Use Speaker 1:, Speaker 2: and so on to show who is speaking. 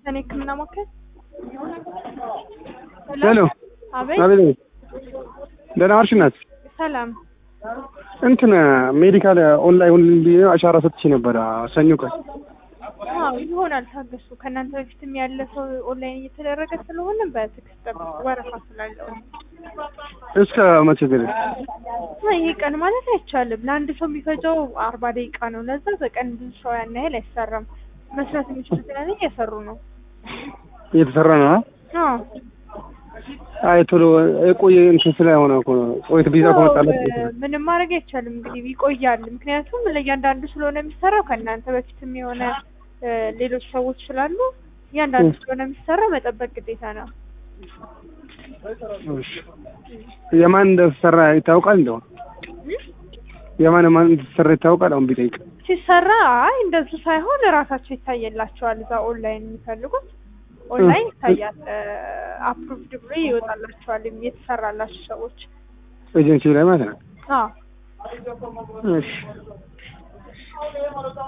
Speaker 1: እኔ ህክምና ማከል
Speaker 2: ሄሎ
Speaker 1: አቤት
Speaker 2: አቤት ደህና ዋልሽ እናት
Speaker 1: ሰላም
Speaker 2: እንትን ሜዲካል ኦንላይን ብዬ አሻራ ሰጥቼ ነበረ ሰኞ ቀን
Speaker 1: አዎ ይሆናል ታገሱ ከእናንተ በፊትም ያለ ሰው ኦንላይን እየተደረገ ስለሆነ በትዕግስት ጠብቁ ወረፋ ስላለው
Speaker 2: እስከ መቼ ድረስ
Speaker 1: ይሄ ቀን ማለት አይቻልም ለአንድ ሰው የሚፈጀው አርባ ደቂቃ ነው ለዛ በቀን ብዙ ሰው ያን ያህል አይሰራም መስራት የሚችሉት ያንን እየሰሩ ነው
Speaker 2: እየተሰራ ነው አ?
Speaker 1: አዎ
Speaker 2: አይ ቶሎ የቆየ እንትን ስለሆነ እኮ ነው ቆይቶ ቪዛ ከመጣለት
Speaker 1: አዎ፣ ምንም ማድረግ አይቻልም እንግዲህ ይቆያል ምክንያቱም ለእያንዳንዱ ስለሆነ የሚሰራው ከእናንተ በፊትም የሆነ እ፣ ሌሎች ሰዎች ስላሉ እያንዳንዱ ስለሆነ የሚሰራው መጠበቅ ግዴታ ነው
Speaker 2: እሺ። የማን እንደተሰራ ይታወቃል እንደው የማን ማን እንደተሰራ ይታወቃል አሁን ቢጠይቅ
Speaker 1: ሲሰራ አይ እንደዚህ ሳይሆን እራሳቸው ይታየላቸዋል እዛ ኦንላይን የሚፈልጉት ኦንላይን ይታያል አፕሩቭድ ብሎ ይወጣላቸዋል የተሰራላቸው ሰዎች
Speaker 2: ኤጀንሲ ላይ ማለት ነው
Speaker 1: አዎ
Speaker 2: እሺ